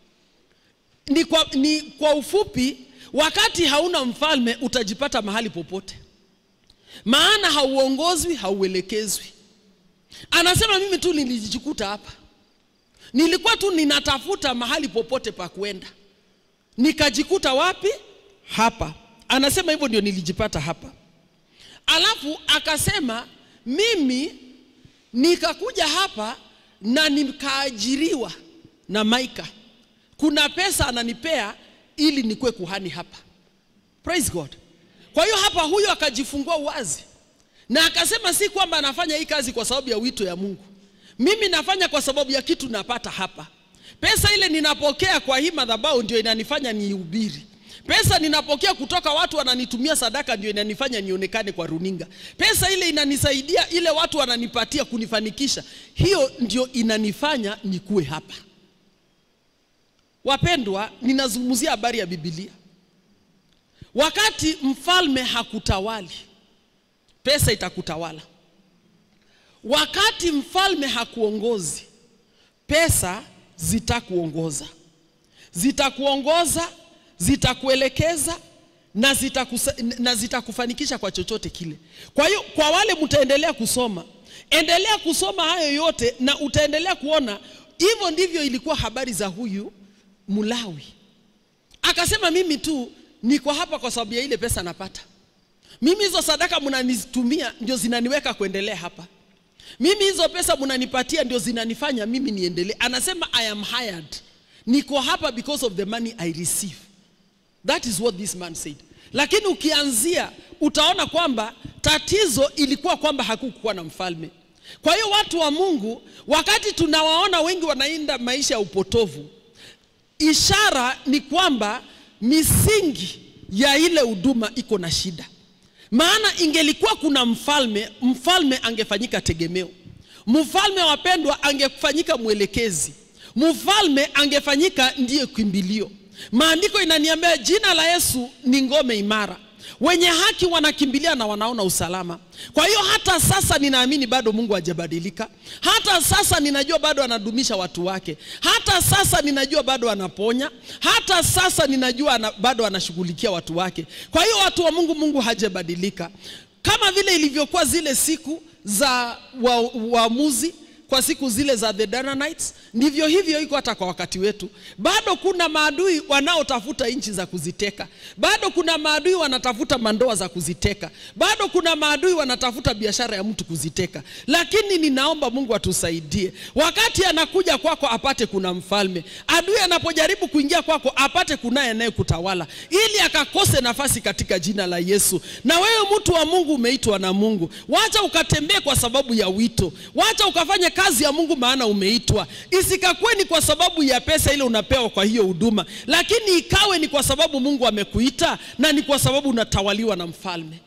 Ni kwa, ni kwa ufupi, wakati hauna mfalme utajipata mahali popote, maana hauongozwi, hauelekezwi. Anasema mimi tu nilijikuta hapa nilikuwa tu ninatafuta mahali popote pa kwenda, nikajikuta wapi? Hapa. Anasema hivyo ndio nilijipata hapa. Alafu akasema mimi nikakuja hapa na nikaajiriwa na Maika, kuna pesa ananipea ili nikuwe kuhani hapa. Praise God. Kwa hiyo hapa huyo akajifungua uwazi na akasema si kwamba anafanya hii kazi kwa sababu ya wito ya Mungu. Mimi nafanya kwa sababu ya kitu napata hapa. Pesa ile ninapokea kwa hii madhabahu ndio inanifanya nihubiri. Pesa ninapokea kutoka watu wananitumia sadaka ndio inanifanya nionekane kwa runinga. Pesa ile inanisaidia, ile watu wananipatia kunifanikisha, hiyo ndio inanifanya nikuwe hapa. Wapendwa, ninazungumzia habari ya Biblia. Wakati mfalme hakutawali, pesa itakutawala. Wakati mfalme hakuongozi, pesa zitakuongoza, zitakuongoza, zitakuelekeza na, zitakusa, na zitakufanikisha kwa chochote kile. Kwa hiyo kwa wale mtaendelea kusoma, endelea kusoma hayo yote na utaendelea kuona hivyo ndivyo ilikuwa habari za huyu Mlawi. Akasema mimi tu niko hapa kwa sababu ya ile pesa napata. Mimi hizo sadaka mnanitumia ndio zinaniweka kuendelea hapa. Mimi hizo pesa mnanipatia ndio zinanifanya mimi niendelee. Anasema I am hired. Niko hapa because of the money I receive. That is what this man said. Lakini ukianzia utaona kwamba tatizo ilikuwa kwamba hakukuwa na mfalme. Kwa hiyo watu wa Mungu, wakati tunawaona wengi wanaenda maisha ya upotovu, ishara ni kwamba misingi ya ile huduma iko na shida. Maana ingelikuwa kuna mfalme, mfalme angefanyika tegemeo. Mfalme wapendwa, angefanyika mwelekezi. Mfalme angefanyika ndiye kimbilio. Maandiko inaniambia jina la Yesu ni ngome imara, wenye haki wanakimbilia na wanaona usalama. Kwa hiyo hata sasa ninaamini bado Mungu hajabadilika. Hata sasa ninajua bado anadumisha watu wake. Hata sasa ninajua bado anaponya. Hata sasa ninajua ana, bado anashughulikia watu wake. Kwa hiyo watu wa Mungu, Mungu hajabadilika, kama vile ilivyokuwa zile siku za waamuzi wa kwa siku zile za the Dananites, ndivyo hivyo iko hata kwa wakati wetu. Bado kuna maadui wanaotafuta nchi za kuziteka, bado kuna maadui wanatafuta mandoa za kuziteka, bado kuna maadui wanatafuta biashara ya mtu kuziteka. Lakini ninaomba Mungu atusaidie, wakati anakuja kwako apate kuna mfalme. Adui anapojaribu kuingia kwako apate kunaye anayekutawala, ili akakose nafasi katika jina la Yesu. Na wewe mtu wa Mungu, umeitwa na Mungu, wacha ukatembee kwa sababu ya wito, wacha ukafanye kazi ya Mungu maana umeitwa. Isikakuwe ni kwa sababu ya pesa ile unapewa kwa hiyo huduma, lakini ikawe ni kwa sababu Mungu amekuita na ni kwa sababu unatawaliwa na mfalme.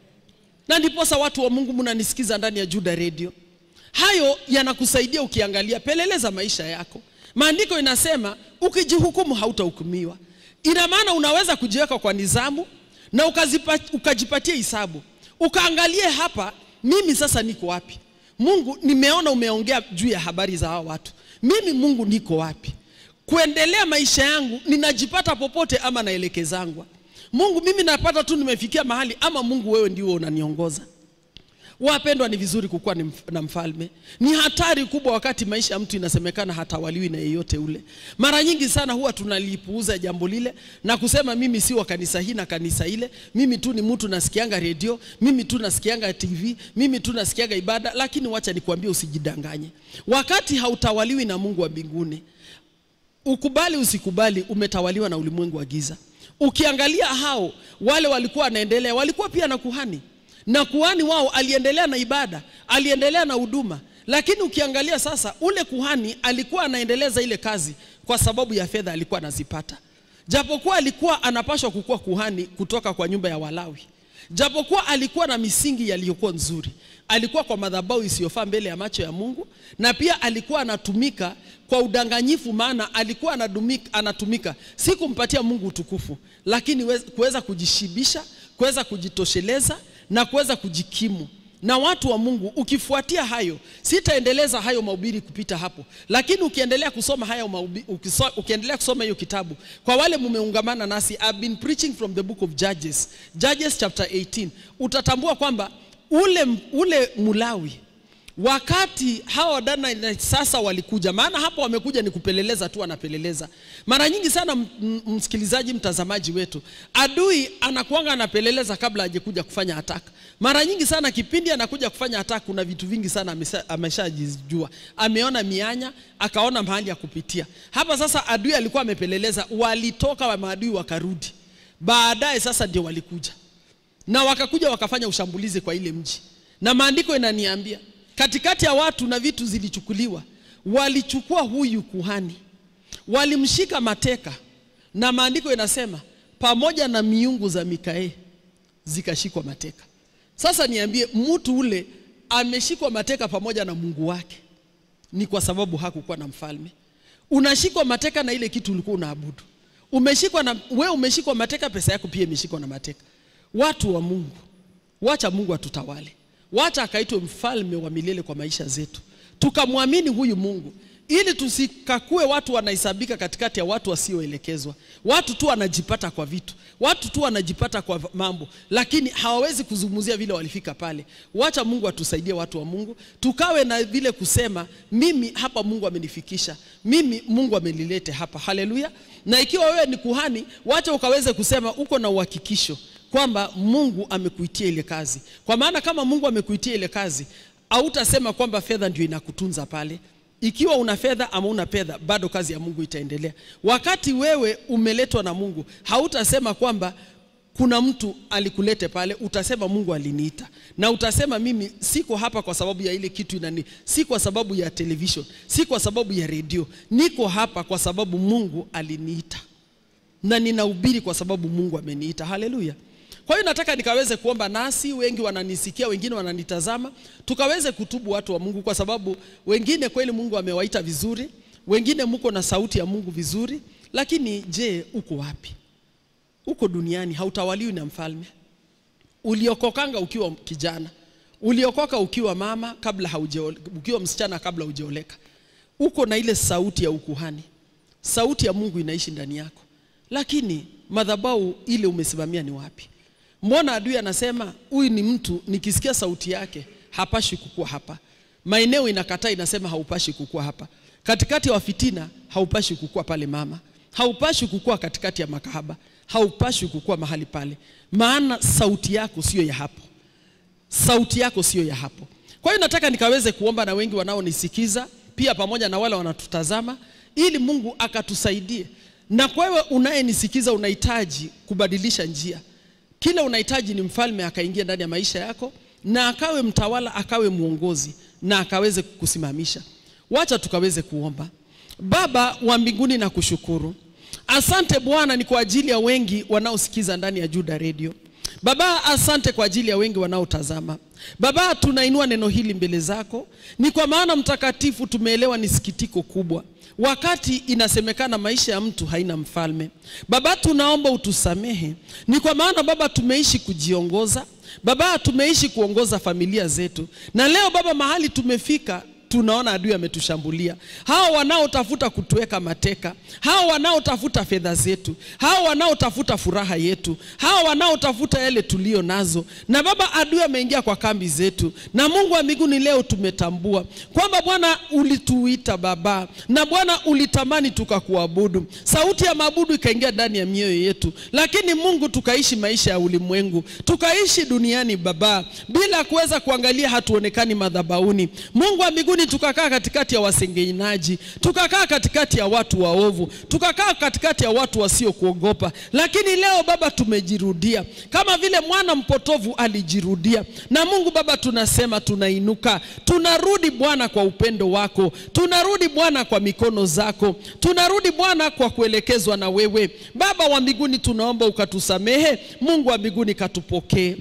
Na ndiposa watu wa Mungu mnanisikiza ndani ya Juda Radio, hayo yanakusaidia ukiangalia, peleleza maisha yako. Maandiko inasema ukijihukumu hautahukumiwa. Ina maana unaweza kujiweka kwa nizamu na ukazipa, ukajipatia hisabu, ukaangalie hapa, mimi sasa niko wapi? Mungu, nimeona umeongea juu ya habari za hao watu. Mimi Mungu niko wapi? Kuendelea maisha yangu ninajipata popote ama naelekezangwa? Mungu, mimi napata tu nimefikia mahali ama Mungu wewe ndio unaniongoza? Wapendwa, ni vizuri kukuwa na mfalme. Ni hatari kubwa wakati maisha ya mtu inasemekana hatawaliwi na yeyote ule. Mara nyingi sana huwa tunalipuuza jambo lile na kusema mimi si wa kanisa hii na kanisa ile, mimi tu ni mtu nasikianga redio, mimi tu nasikianga TV, mimi tu nasikianga ibada. Lakini wacha nikwambie, usijidanganye. Wakati hautawaliwi na Mungu wa mbinguni, ukubali usikubali, umetawaliwa na ulimwengu wa giza. Ukiangalia hao wale walikuwa wanaendelea, walikuwa pia na kuhani na kuhani wao aliendelea na ibada, aliendelea na huduma. Lakini ukiangalia sasa, ule kuhani alikuwa anaendeleza ile kazi kwa sababu ya fedha alikuwa anazipata, japokuwa alikuwa anapashwa kukuwa kuhani kutoka kwa nyumba ya Walawi, japokuwa alikuwa na misingi yaliyokuwa nzuri, alikuwa kwa madhabahu isiyofaa mbele ya macho ya Mungu, na pia alikuwa anatumika kwa udanganyifu, maana alikuwa anatumika, anatumika si kumpatia Mungu utukufu, lakini kuweza kujishibisha, kuweza kujitosheleza na kuweza kujikimu. Na watu wa Mungu, ukifuatia hayo, sitaendeleza hayo mahubiri kupita hapo, lakini ukiendelea kusoma hayo mahubiri, ukiendelea kusoma hiyo kitabu, kwa wale mumeungamana nasi, I've been preaching from the book of Judges, Judges chapter 18, utatambua kwamba ule, ule Mulawi wakati hawa wadana sasa walikuja, maana hapo wamekuja ni kupeleleza tu, wanapeleleza. Mara nyingi sana, msikilizaji, mtazamaji wetu, adui anakuanga anapeleleza kabla hajakuja kufanya attack. Mara nyingi sana kipindi anakuja kufanya attack, kuna vitu vingi sana ameshajijua, ameona mianya, akaona mahali ya kupitia. Hapa sasa adui alikuwa amepeleleza, walitoka wa maadui wakarudi, baadaye sasa ndio walikuja na wakakuja wakafanya ushambulizi kwa ile mji, na maandiko inaniambia katikati ya watu na vitu zilichukuliwa, walichukua huyu kuhani, walimshika mateka, na maandiko inasema pamoja na miungu za Mikaeli zikashikwa mateka. Sasa niambie, mtu ule ameshikwa mateka pamoja na Mungu wake, ni kwa sababu hakukuwa na mfalme. Unashikwa mateka na ile kitu ulikuwa unaabudu, umeshikwa na wewe, umeshikwa mateka, pesa yako pia imeshikwa na mateka. Watu wa Mungu, wacha Mungu atutawale wacha akaitwe mfalme wa milele kwa maisha zetu, tukamwamini huyu Mungu ili tusikakue watu wanahesabika katikati ya watu wasioelekezwa, watu tu wanajipata kwa vitu, watu tu wanajipata kwa mambo, lakini hawawezi kuzungumzia vile walifika pale. Wacha Mungu atusaidie, watu wa Mungu, tukawe na vile kusema, mimi hapa Mungu amenifikisha, mimi Mungu amenilete hapa. Haleluya! Na ikiwa wewe ni kuhani, wacha ukaweze kusema uko na uhakikisho kwamba Mungu amekuitia ile kazi. Kwa maana kama Mungu amekuitia ile kazi, hautasema kwamba fedha ndio inakutunza pale. Ikiwa una fedha ama una fedha, bado kazi ya Mungu itaendelea. Wakati wewe umeletwa na Mungu, hautasema kwamba kuna mtu alikulete pale, utasema Mungu aliniita, na utasema mimi siko hapa kwa sababu ya ile kitu inani, si kwa sababu ya television, si kwa sababu ya redio, niko hapa kwa sababu Mungu aliniita na ninahubiri kwa sababu Mungu ameniita. Haleluya! Kwa hiyo nataka nikaweze kuomba nasi, wengi wananisikia, wengine wananitazama, tukaweze kutubu watu wa Mungu, kwa sababu wengine kweli Mungu amewaita vizuri, wengine mko na sauti ya Mungu vizuri, lakini je, uko wapi? Uko duniani, hautawaliwi na mfalme. Uliokokanga ukiwa kijana, uliokoka ukiwa mama kabla haujaoleka, ukiwa msichana kabla hujaoleka, uko na ile sauti ya ukuhani, sauti ya Mungu inaishi ndani yako, lakini madhabahu ile umesimamia ni wapi? Mbona adui anasema huyu ni mtu, nikisikia sauti yake hapashi kukua hapa. Maeneo inakataa inasema haupashi kukua hapa. Katikati ya wafitina haupashi kukua pale mama, haupashi kukua katikati ya makahaba, haupashi kukua mahali pale, maana sauti yako sio ya hapo, sauti yako sio ya hapo. Kwa hiyo nataka nikaweze kuomba na wengi wanaonisikiza pia pamoja na wale wanatutazama, ili Mungu akatusaidie. Na kwa wewe unayenisikiza, unahitaji kubadilisha njia kile unahitaji ni mfalme akaingia ndani ya maisha yako na akawe mtawala, akawe mwongozi na akaweze kukusimamisha. Wacha tukaweze kuomba. Baba wa mbinguni, na kushukuru, asante Bwana, ni kwa ajili ya wengi wanaosikiza ndani ya Juda Radio. Baba, asante kwa ajili ya wengi wanaotazama. Baba, tunainua neno hili mbele zako, ni kwa maana mtakatifu, tumeelewa ni sikitiko kubwa wakati inasemekana maisha ya mtu haina mfalme. Baba, tunaomba utusamehe, ni kwa maana Baba tumeishi kujiongoza, Baba tumeishi kuongoza familia zetu, na leo Baba mahali tumefika tunaona adui ametushambulia. Hao wanaotafuta kutuweka mateka, hao wanaotafuta fedha zetu, hao wanaotafuta furaha yetu, hao wanaotafuta yale tulio nazo, na Baba adui ameingia kwa kambi zetu. Na Mungu wa mbinguni, leo tumetambua kwamba Bwana ulituita Baba, na Bwana ulitamani tukakuabudu. Sauti ya maabudu ikaingia ndani ya mioyo yetu, lakini Mungu tukaishi maisha ya ulimwengu, tukaishi duniani Baba, bila kuweza kuangalia, hatuonekani madhabahuni. Mungu wa mbinguni tukakaa katikati ya wasengenyaji, tukakaa katikati ya watu waovu, tukakaa katikati ya watu wasiokuogopa. Lakini leo Baba tumejirudia kama vile mwana mpotovu alijirudia. Na Mungu Baba, tunasema tunainuka, tunarudi Bwana kwa upendo wako, tunarudi Bwana kwa mikono zako, tunarudi Bwana kwa kuelekezwa na wewe. Baba wa mbinguni, tunaomba ukatusamehe. Mungu wa mbinguni, katupokee.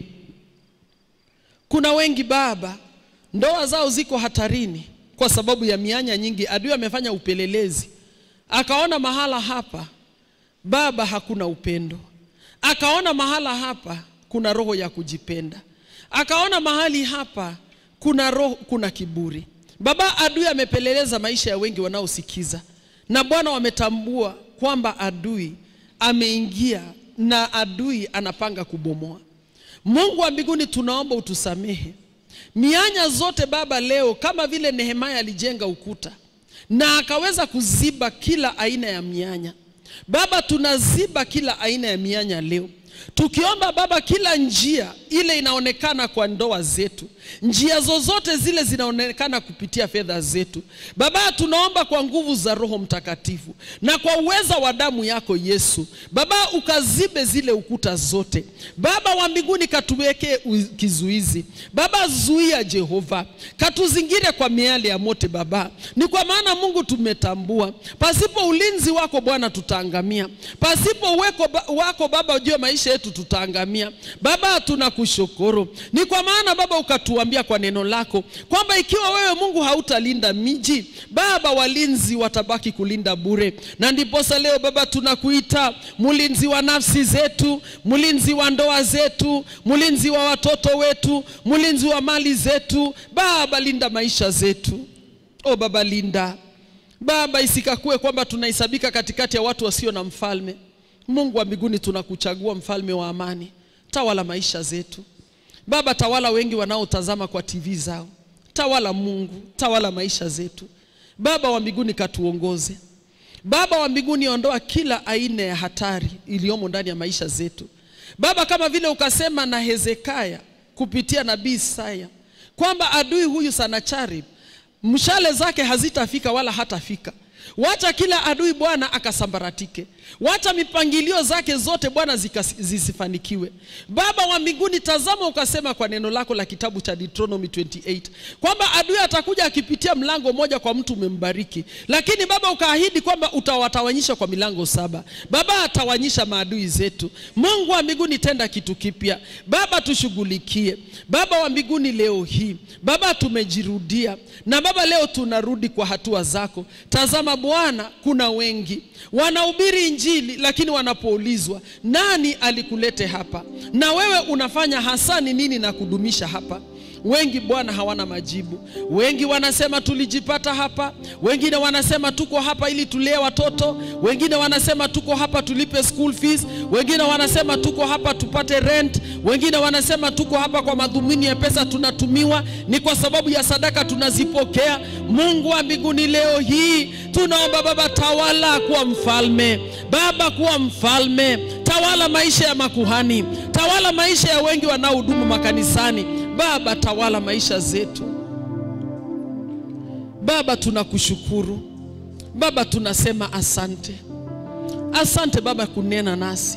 Kuna wengi Baba, ndoa zao ziko hatarini kwa sababu ya mianya nyingi. Adui amefanya upelelezi, akaona mahala hapa Baba hakuna upendo, akaona mahala hapa kuna roho ya kujipenda, akaona mahali hapa kuna roho, kuna kiburi. Baba, adui amepeleleza maisha ya wengi wanaosikiza, na Bwana wametambua kwamba adui ameingia na adui anapanga kubomoa. Mungu wa mbinguni, tunaomba utusamehe mianya zote Baba leo, kama vile Nehemia alijenga ukuta na akaweza kuziba kila aina ya mianya. Baba, tunaziba kila aina ya mianya leo tukiomba Baba, kila njia ile inaonekana kwa ndoa zetu, njia zozote zile zinaonekana kupitia fedha zetu, Baba, tunaomba kwa nguvu za Roho Mtakatifu na kwa uweza wa damu yako Yesu, Baba, ukazibe zile ukuta zote. Baba wa mbinguni, katuweke kizuizi Baba, zuia Jehova, katuzingire kwa miale ya moto Baba, ni kwa maana Mungu tumetambua, pasipo ulinzi wako Bwana tutaangamia, pasipo uweko wako Baba juu ya maisha yetu tutaangamia. Baba, tunakushukuru ni kwa maana Baba ukatuambia kwa neno lako kwamba ikiwa wewe Mungu hautalinda miji, Baba walinzi watabaki kulinda bure, na ndiposa leo Baba tunakuita mlinzi wa nafsi zetu, mlinzi wa ndoa zetu, mlinzi wa watoto wetu, mlinzi wa mali zetu. Baba linda maisha zetu, o Baba linda Baba, isikakue kwamba tunahesabika katikati ya watu wasio na mfalme. Mungu wa mbinguni, tunakuchagua mfalme wa amani, tawala maisha zetu Baba, tawala wengi wanaotazama kwa TV zao, tawala Mungu, tawala maisha zetu Baba wa mbinguni, katuongoze Baba wa mbinguni, ondoa kila aina ya hatari iliyomo ndani ya maisha zetu Baba, kama vile ukasema na Hezekia kupitia nabii Isaya kwamba adui huyu Sanacharib mshale zake hazitafika wala hatafika. Wacha kila adui Bwana akasambaratike, wacha mipangilio zake zote Bwana zisifanikiwe. Baba wa mbinguni, tazama, ukasema kwa neno lako la kitabu cha Deuteronomy 28 kwamba adui atakuja akipitia mlango moja kwa mtu umembariki, lakini Baba ukaahidi kwamba utawatawanyisha kwa milango saba. Baba, atawanyisha maadui zetu. Mungu wa mbinguni, tenda kitu kipya Baba, tushughulikie Baba wa mbinguni. Leo hii Baba tumejirudia, na Baba leo tunarudi kwa hatua zako. Tazama Bwana, kuna wengi wanahubiri Injili, lakini wanapoulizwa nani alikulete hapa na wewe unafanya hasa ni nini na kudumisha hapa, wengi Bwana hawana majibu. Wengi wanasema tulijipata hapa, wengine wanasema tuko hapa ili tulee watoto, wengine wanasema tuko hapa tulipe school fees, wengine wanasema tuko hapa tupate rent, wengine wanasema tuko hapa kwa madhumuni ya pesa tunatumiwa, ni kwa sababu ya sadaka tunazipokea. Mungu wa mbinguni, leo hii tunaomba Baba, tawala kuwa mfalme Baba, kuwa mfalme, tawala maisha ya makuhani, tawala maisha ya wengi wanaohudumu makanisani Baba, tawala maisha zetu Baba, tunakushukuru Baba, tunasema asante, asante Baba kunena nasi.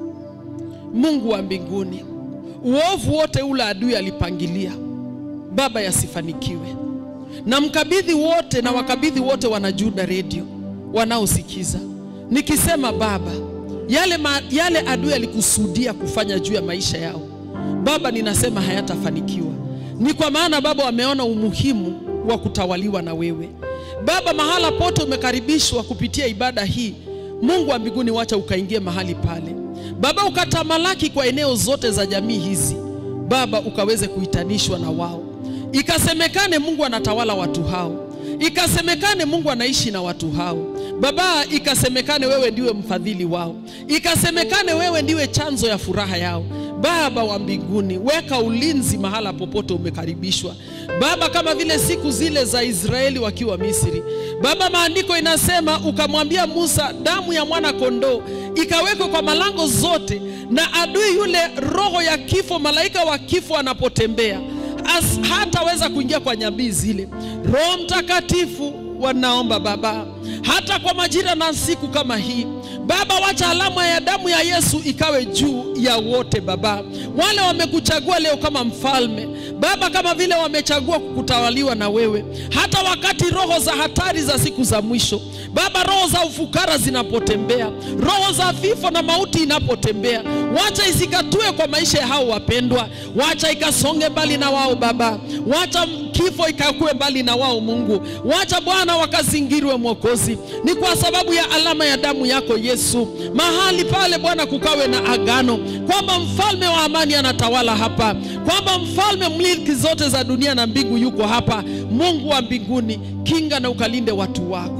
Mungu wa mbinguni, uovu wote ule adui alipangilia Baba yasifanikiwe, na mkabidhi wote na wakabidhi wote wanajuda redio wanaosikiza nikisema Baba, yale, ma, yale adui alikusudia kufanya juu ya maisha yao Baba, ninasema hayatafanikiwa. Ni kwa maana Baba wameona umuhimu wa kutawaliwa na wewe Baba. Mahala pote umekaribishwa kupitia ibada hii, Mungu wa mbinguni, wacha ukaingie mahali pale Baba, ukatamalaki kwa eneo zote za jamii hizi Baba, ukaweze kuitanishwa na wao, ikasemekane Mungu anatawala watu hao, ikasemekane Mungu anaishi na watu hao Baba, ikasemekane wewe ndiwe mfadhili wao, ikasemekane wewe ndiwe chanzo ya furaha yao. Baba wa mbinguni, weka ulinzi mahala popote umekaribishwa Baba, kama vile siku zile za Israeli wakiwa Misri Baba, maandiko inasema ukamwambia Musa, damu ya mwana kondoo ikawekwa kwa malango zote, na adui yule roho ya kifo, malaika wa kifo anapotembea hataweza kuingia kwa nyambii zile. Roho Mtakatifu, wanaomba Baba, hata kwa majira na siku kama hii Baba, wacha alama ya damu ya Yesu ikawe juu ya wote Baba, wale wamekuchagua leo kama mfalme Baba, kama vile wamechagua kukutawaliwa na wewe, hata wakati roho za hatari za siku za mwisho Baba, roho za ufukara zinapotembea, roho za vifo na mauti inapotembea, wacha isikatue kwa maisha ya hao wapendwa, wacha ikasonge mbali na wao Baba, wacha kifo ikakue mbali na wao Mungu, wacha Bwana wakazingirwe Mwokozi, ni kwa sababu ya alama ya damu yako Yesu. Mahali pale Bwana kukawe na agano kwamba mfalme wa amani anatawala hapa, kwamba mfalme milki zote za dunia na mbingu yuko hapa. Mungu wa mbinguni, kinga na ukalinde watu wako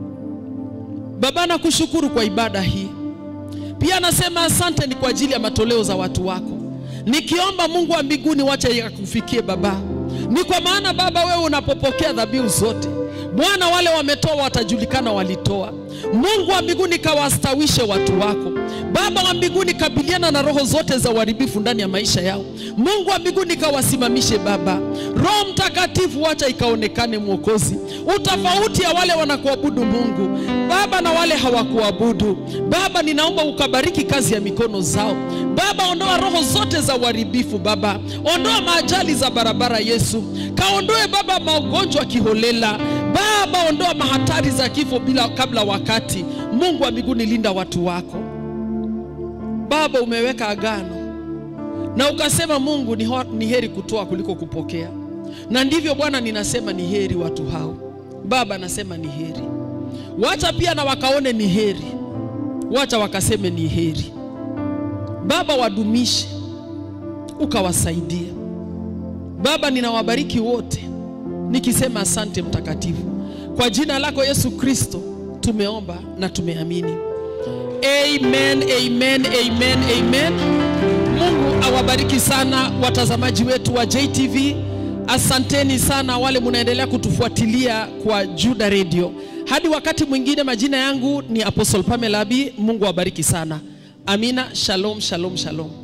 Baba. Nakushukuru kwa ibada hii pia, nasema asante ni kwa ajili ya matoleo za watu wako, nikiomba Mungu wa mbinguni, wacha yakufikie Baba Ni kwa maana Baba, wewe unapopokea dhabihu zote, Bwana, wale wametoa watajulikana walitoa. Mungu wa mbinguni, kawastawishe watu wako. Baba wa mbinguni, kabiliana na roho zote za uharibifu ndani ya maisha yao. Mungu wa mbinguni, kawasimamishe Baba. Roho Mtakatifu, wacha ikaonekane Mwokozi, utofauti ya wale wanakuabudu Mungu Baba na wale hawakuabudu Baba. Ninaomba ukabariki kazi ya mikono zao Baba, ondoa roho zote za uharibifu Baba, ondoa maajali za barabara Yesu, kaondoe Baba magonjwa kiholela Baba, ondoa mahatari za kifo bila kabla wakati. Mungu wa mbinguni, linda watu wako Baba. Umeweka agano na ukasema Mungu ni, ho- ni heri kutoa kuliko kupokea, na ndivyo Bwana, ninasema ni heri watu hao Baba, nasema ni heri. Wacha pia na wakaone ni heri, wacha wakaseme ni heri Baba, wadumishe ukawasaidia Baba. Ninawabariki wote nikisema asante mtakatifu, kwa jina lako Yesu Kristo tumeomba na tumeamini. Amen, amen, amen, amen. Mungu awabariki sana watazamaji wetu wa JTV. Asanteni sana wale munaendelea kutufuatilia kwa Juda Radio. Hadi wakati mwingine, majina yangu ni Apostle Pamela Abi. Mungu awabariki sana. Amina. Shalom, shalom, shalom.